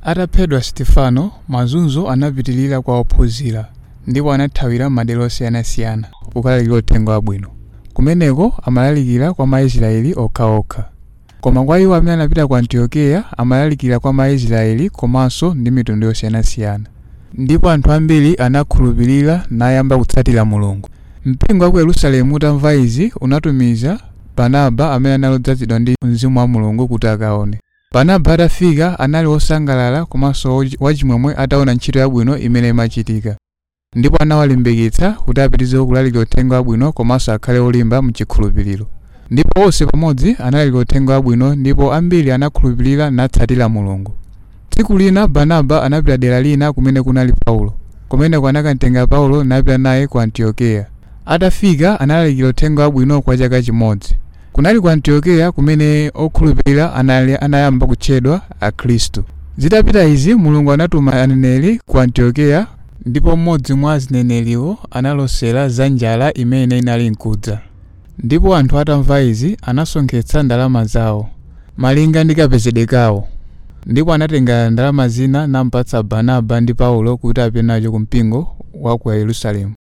ataphedwa stefano mazunzo anapitilira kwa ophunzira ndipo anathawira madera osiyanasiyana kukalalikira uthenga wabwino kumeneko amalalikira kwa maisraeli okhaokha koma kwa iwo amene anapita ku antiokeya amalalikira kwa maisraeli komanso ndi mitundu yosiyanasiyana ndipo anthu ambiri anakhulupirira nayamba kutsatira mulungu mpingo wa ku yerusalemu utamva izi unatumiza barnaba amene anali odzazidwa ndi mzimu wa mulungu kuti akaone barnaba atafika anali wosangalala komanso wachimwemwe ataona ntchito yabwino imene imachitika ndipo anawalimbikitsa kuti apitirize kulalikira uthenga wabwino komanso akhale olimba mchikhulupiriro ndipo onse pamodzi analalikira uthenga wabwino ndipo ambiri anakhulupirira natsatira mulungu tsiku lina barnaba anapita dera lina kumene kunali paulo kumeneko anakamtenga paulo napita naye ku antiokeya atafika analalikira uthenga wabwino kwa chaka chimodzi kunali ku antiokeya kumene okhulupirira anali anayamba kutchedwa akhristu zitapita izi mulungu anatuma aneneri ku antiokeya ndipo mmodzi mwa azineneriwo analosera za njala imene inali nkudza ndipo anthu atamva izi anasonkhetsa ndalama zawo malinga ndi kapezedwe kawo ndipo anatenga ndalama zina nampatsa barnaba ndi paulo kuti apite nacho ku mpingo wa ku yerusalemu